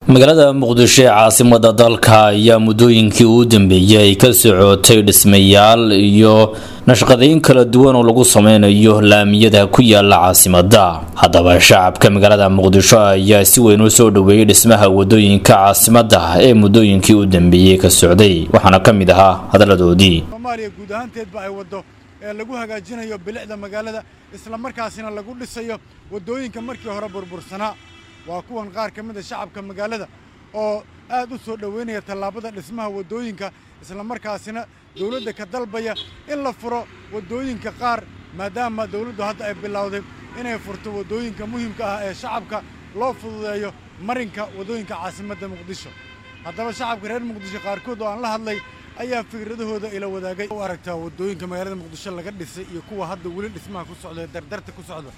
magaalada muqdisho ee caasimada dalka ayaa muddooyinkii uu dambeeyey ka socotay dhismayaal iyo nashqadayn kala duwan oo lagu sameynayo laamiyada ku yaala caasimada haddaba shacabka magaalada muqdisho ayaa si weyn u soo dhoweeyey dhismaha wadooyinka caasimada ee muddooyinkii u dambeeyey ka socday waxaana ka mid ahaa hadaladoodii soomaaliya guud ahaanteedba ay waddo ee lagu hagaajinayo bilicda magaalada isla markaasina lagu dhisayo waddooyinka markii hore burbursanaa waa kuwan qaar ka mid a shacabka magaalada oo aad u soo dhoweynaya tallaabada dhismaha waddooyinka isla markaasina dawladda ka dalbaya in la furo waddooyinka qaar maadaama dawladdu hadda ay bilowday inay furto waddooyinka muhiimka ah ee shacabka loo fududeeyo marinka waddooyinka caasimadda muqdisho haddaba shacabka reer muqdisho qaarkood oo aan la hadlay ayaa fikradahooda ila wadaagay u aragtaa waddooyinka magaalada muqdisho laga dhisay iyo kuwa hadda weli dhismaha ku socda ee dardarta ku socda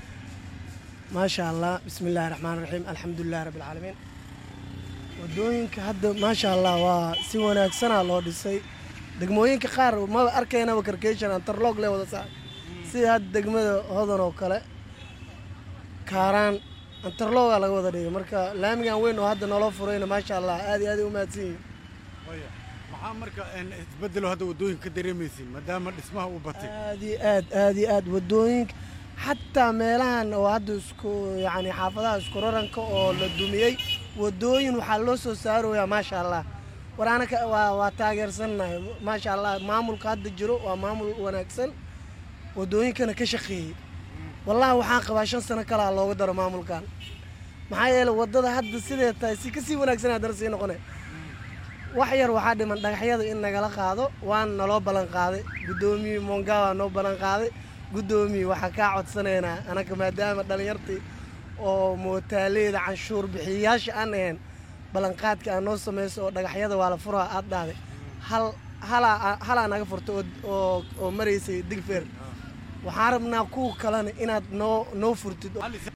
maasha allah bismi illaahi raxmaan raxiim alxamdulilahi rabbilcaalamiin waddooyinka hadda maasha allah waa si wanaagsanaa loo dhisay degmooyinka qaar maba arkaynaba karkation antarloog le wada saa sida hadda degmada hodan oo kale kaaraan antarloogaa laga wada dhigay marka laamigan weyn oo hadda naloo furayna maasha allah aad iyo aad ay u mahadsan yihiin maxaa marka isbedelo hadda waddooyinka ka dareemaysiin maadaama dhismaha uu batay aad iyo aad aad iyo aad waddooyinka xataa meelahan oo hadda isku yacni xaafadaha isku raranka oo la dumiyey waddooyin waxaa loo soo saaroyaa maasha allah war anaka waa waa taageersannahay maasha allah maamulka hadda jiro waa maamul wanaagsan waddooyinkana ka shaqeeyey wallahi waxaan qabaa shan sano kalaa looga daro maamulkan maxaa yeeley waddada hadda sidee tahay si kasii wanaagsan haddana sii noqone wax yar waxaa dhiman dhagaxyada in nagala qaado waana naloo ballan qaaday guddoomiye mongawa noo ballan qaaday guddoomiye waxaa kaa codsanaynaa anaka maadaama dhallinyartii oo mootaaleeda canshuur bixiyayaasha aan ahayn ballanqaadka aa noo samayso oo dhagaxyada waa la furaha aad dhahday hal halaa halaa naga furta oo oo maraysay digfeer waxaan rabnaa kuwa kalena inaad noo noo furtid